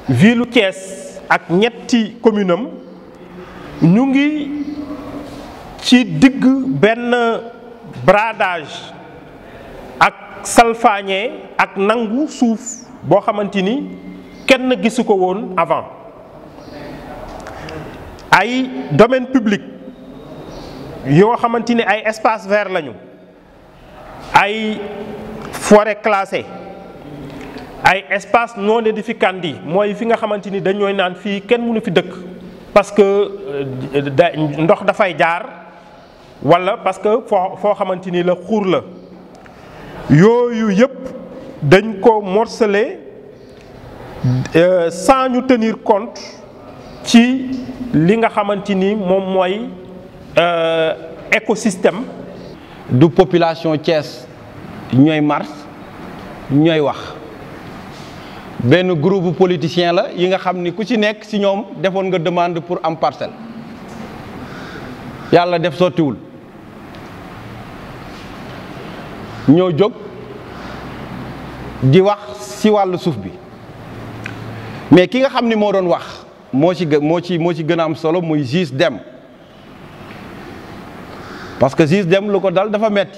ville Thiès ak ñetti commune am ñu ngi ci digg benn bradage ak salfaañe ak nangu suuf boo xamante ni kenn gisu ko woon avant ay domaine public yoo xamante ni ay espace vert lañu ay forêt classée ay espace non édificandi mooy fi nga xamante ni dañooy naan fii kenn mënu fi dëkk parce que da ndox dafay jaar walla parce que foo foo xamante ni la xuur la yooyu yëpp dañ ko morcelé sans ñu tenir compte ci li nga xamante ni moom mooy écosystème du population Thiès ñooy mars ñooy wax benn groupe politicien la yi nga xam ni ku ci nekk ci ñoom defoon nga demande pour am parcelle yàlla def sottiwul ñoo jóg di wax ci wàllu suuf bi mais ki nga xam ni moo doon wax moo ci gë moo ci moo ci gën a am solo muy Gis Dem parce que Gis Dem lu ko dal dafa metti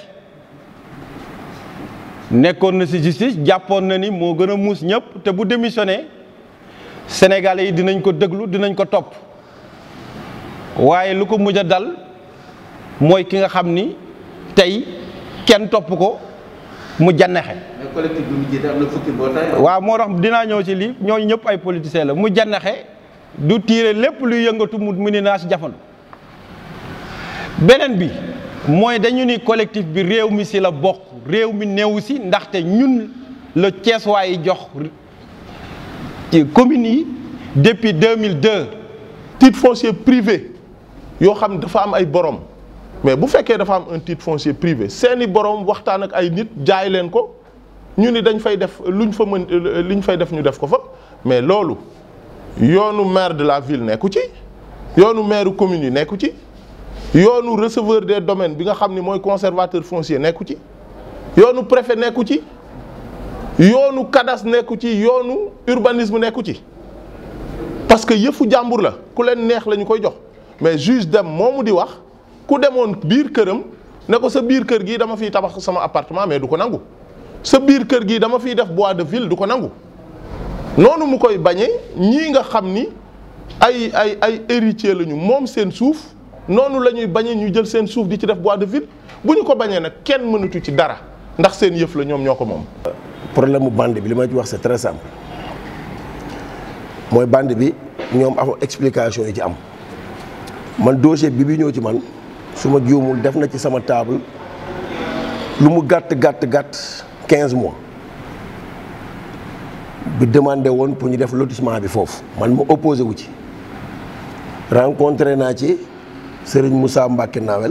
nekkoon na ci justice jàppoon na ni moo gën a muus ñëpp te bu démissionné Sénégalais yi dinañ ko déglu dinañ ko topp waaye lu ko mujj a dal mooy ki nga xam ni tey kenn topp ko mu jannexe mais collectif bi mu jiite am na fukki mbootaay. waaw moo tax dinaa ñëw ci lii ñooñu ñëpp ay politiciens la mu jannexe du tiire lépp luy yëngatu mu mu ni naa si jafandu beneen bi mooy dañu ni collectif bi réew mi si la bokk réew mi néew si ndaxte ñun la Ceeswaa yi jox ci communes yi depuis 2002 titre foncier privé yoo xam ne dafa am ay borom mais bu fekkee dafa am un titre foncier privé seeni borom waxtaan ak ay nit jaay leen ko ñu ni dañ fay def luñ fa mën liñ fay def ñu def ko fa mais loolu yoonu maire de la ville nekku ci yoonu maire commune yi nekku ci yoonu receveur des domaines bi nga xam ni mooy conservateur foncier nekku ci yoonu préfet nekku ci yoonu cadastre nekku ci yoonu urbanisme nekku ci parce que yëfu jàmbur la ku leen neex la ñu koy jox mais juge dem moomu di wax ku demoon biir këram ne ko sa biir kër gii dama fiy tabax sama appartement mais du ko nangu sa biir kër gii dama fiy def bois de ville du ko nangu noonu mu koy bañee ñii nga xam ni ay ay ay héritier lañu moom seen suuf noonu la ñuy bañee ñu jël seen suuf di ci def bois de ville bu ñu ko bañee nag kenn mënatu ci dara ndax seen yëf la ñoom ñoo ko moom. problème mu bande bi li ma ci wax c'est très simple mooy bande bi ñoom am explication yi ci am man dossier bi bi ñëw ci man su ma juumul def na ci sama table lu mu gàtt gàtt gàtt quinze mois bi demandé woon pour ñu def lotissement bi foofu man ma opposé wu ci rencontré naa ci Serigne Moussa Mbacke Nawel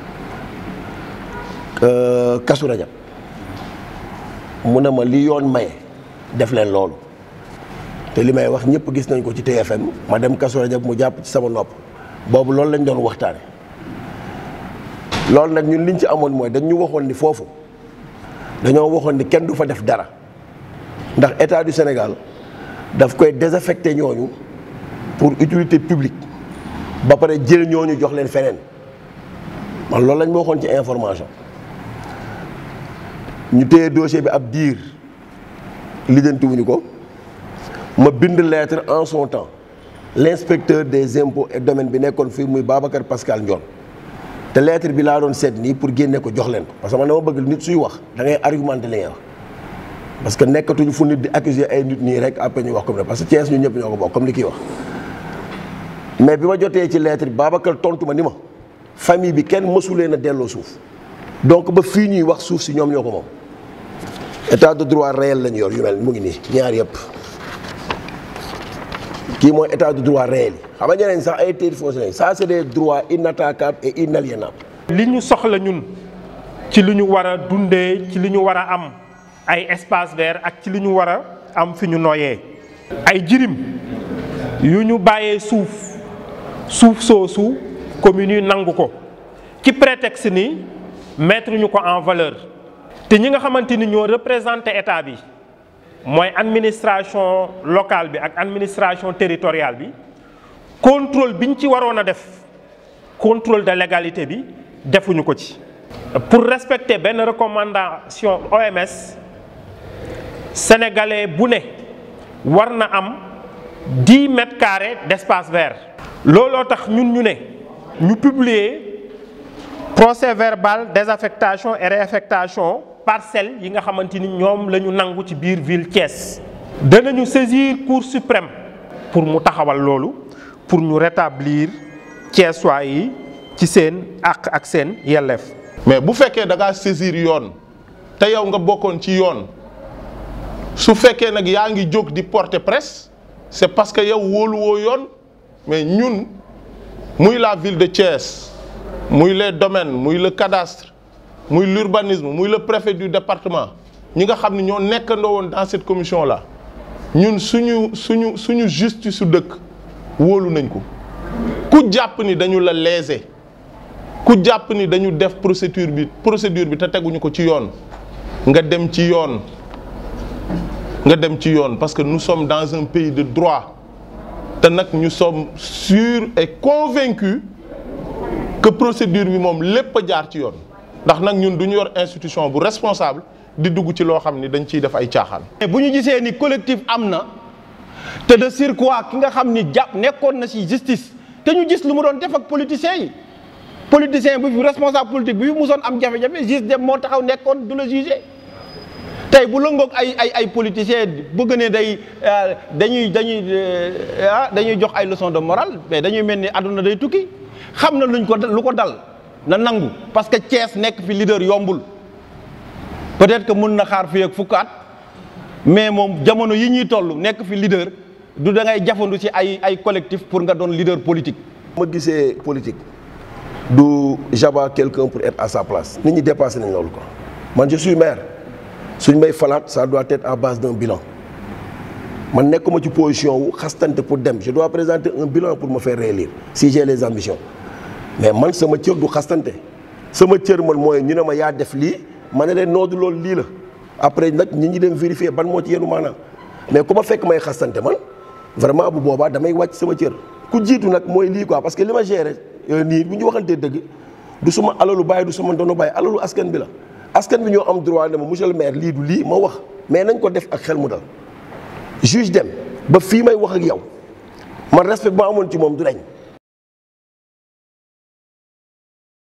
Kasu Rajab mu ne ma li yoon maye def leen loolu te li may wax ñëpp gis nañ ko ci TFM ma dem Kasu Rajab mu jàpp ci sama nopp boobu loolu lañ doon waxtaane loolu nag ñun liñ ci amoon mooy dañ ñu waxoon ni foofu dañoo waxoon ni kenn du fa def dara ndax état du Sénégal daf koy désaffecté ñooñu pour utilité publique ba pare jël ñooñu jox leen feneen man loolu lañ ma waxoon ci information ñu téye dossier bi ab diir lijjantiwuñu ko ma bind lettre en son temps l'inspecteur des impôts et domaines bi nekkoon fii muy Babacar Pascal Ndione te lettre bi laa doon seet nii pour génne ko jox leen ko parce que man dama bëgg nit suy wax da ngay argumenter li ngay wax parce que nekkatuñu fu nit di accuser ay nit nii rek après ñu wax comme ne parce que Thiès ñu ñëpp ñoo ko bokk comme li kii wax mais bi ma jotee ci lettre bi Babacar tontu ma ni ma famille bi kenn mësuleen a delloo suuf donc ba fii ñuy wax suuf si ñoom ñoo ko moom état de droit réel lañu yor yu mel mu ngi nii ñaar yëpp kii mooy état de droit réel yi xam nga ñeneen sax ay titres fonciers ça c'est des droits inattaquables et inaliénables. li ñu soxla ñun ci li ñu war a dundee ci li ñu war a am ay espace vert ak ci li ñu war a am fi ñu noyee. ay jirim yu ñu bàyyee suuf suuf soosu communes yi nangu ko ci prétexte ni mettre ñu ko en valeur te ñi nga xamante ni ñoo représenté état bi mooy administration locale bi ak administration territoriale bi contrôle bi ñu ci waroon a def contrôle de légalité bi defuñu ko ci. pour respecter benn recommandation OMS sénégalais bu ne war na am dix mètres carrés d'espace vert. looloo tax ñun ñu ne ñu publier procès verbal désaffectation et réaffectation parcelles yi nga xamante ni ñoom la ñu nangu ci biir ville Thiès. danañu saisir cour suprême pour mu taxawal loolu pour ñu rétablir Thiessois yi ci seen àq ak seen yelleef. mais bu fekkee da ngaa saisir yoon te yow nga bokkoon ci yoon su fekkee nag yaa ngi jóg di porter presse c'est parce que yow wóoluwoo yoon mais ñun muy la ville de Thiès muy les domaines muy le cadastre muy l'urbanisme muy le préfet du département ñi nga xam ne ñoo nekkandoo woon dans cette commission là ñun suñu suñu suñu justice su dëkk wóolu nañ ko ku jàpp ni dañu la léser ku jàpp ni dañu def procédure bi procédure bi te teguñu ko ci yoon nga dem ci yoon nga dem ci yoon parce que nous sommes dans un pays de droit te nag ñu sommes sûrs et convaincus que procédure bi moom lépp a jaar ci yoon ndax nag ñun du ñu yor institution bu responsable di dugg ci loo xam ni dañ ciy def ay caaxaan. bu ñu gisee ni collectif am na te de surcroît ki nga xam ni jàpp nekkoon na ci justice te ñu gis lu mu doon def ak politiciens yi politicien bu fi responsable politique bi fi musoon am jafe-jafe juge dem moo taxaw nekkoon du la juger tey bu lëngoog ay ay ay politiciens bëgg ne day dañuy dañuy ah dañuy jox ay leçons de morale mais dañuy mel ni àdduna day tukki xam na luñ ko lu ko dal na nangu parce que Thiès nekk fi leader yombul peut-être que mun na xaar fii ak fukk at mais moom jamono yi ñuy toll nekk fi leader du da ngay jafandu ci ay ay collectif pour nga doon leader politique. ma gisee politique du j'abats quelqu'un pour être à sa place nit ñi dépassé nañ loolu quoi man je suis maire suñ may falaat ça doit être à base d'un bilan man nekkuma ci position wu xastante pour dem je dois présenter un bilan pour me faire réélire si j'ai les ambitions mais man sama cër du xastante sama cër man mooy ñu ne ma yaa def lii ma ne leen noodu loolu lii la après nag ñi ñi dem vérifier ban moo ci yenu maanaam mais ku ma fekk may xastante man vraiment bu boobaa damay wàcc sama cër ku jiitu nag mooy lii quoi parce que li ma géré nii bu ñu waxantee dëgg du suma alalu bàyyi du suma ndono bàyyi alalu askan bi la askan bi ñoo am droit ne ma monsieur le maire lii du lii ma wax mais nañ ko def ak xel mu dal juge dem ba fii may wax ak yow man respect ba amoon ci moom du dañ